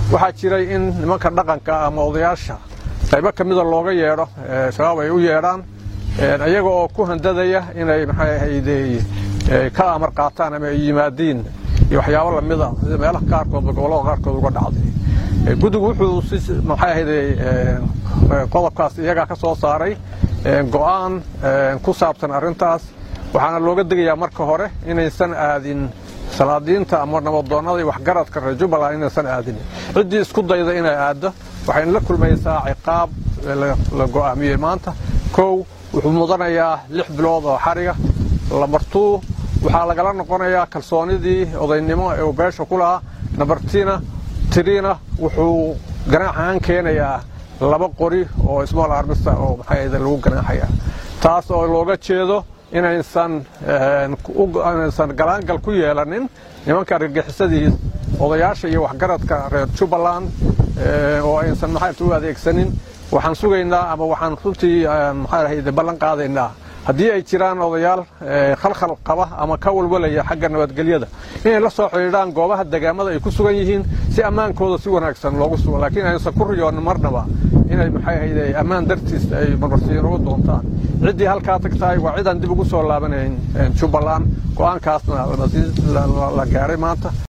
waxaa jiray in nimanka dhaqanka ama odayaasha qaybo ka mida looga yeedho shabaab ay u yeedhaan iyaga oo ku handadaya inay maxay ahayde ka amar qaataan ama ay yimaadiin iyo waxyaabo lamida sida meelaha qaarkoodba gobollada qaarkood uga dhacday guddigu wuxuu si maxay ahayde qodobkaas iyagaa ka soo saaray go'aan ku saabsan arrintaas waxaana looga degayaa marka hore inaysan aadin salaadiinta ama nabadoonnada iyo waxgaradka reer jubbaland inaysan aadin ciddii isku dayda inay aaddo waxayna la kulmaysaa ciqaab la go'aamiyey maanta kow wuxuu mudanayaa lix bilood oo xariga lamartuu waxaa lagala noqonayaa kalsoonidii odaynimo ee uu beesha ku lahaa nabartina tiriina wuxuu ganaax ahaan keenayaa laba qori oo small armista oo maxay lagu ganaaxaya taas oo looga jeedo inaysan inaysan galaangal ku yeelanin nimanka argagixisadii odayaasha iyo waxgaradka reer jubbaland oo aysan maxaarta u adeegsanin waxaan sugaynaa ama waxaan runtii maxaa ahayde ballan qaadaynaa haddii ay jiraan odayaal khalkhal qaba ama ka walwalaya xagga nabadgelyada inay la soo xidhiidhaan goobaha degaamada ay ku sugan yihiin si ammaankooda si wanaagsan loogu sugo laakiin aysan ku riyoonin marnaba inay maxay ahayde ammaan dartiis ay marmarsiino u doontaan ciddii halkaa tagtahay waa cidaan dib ugu soo laabanayn jubbaland go'aankaasna la gaaray maanta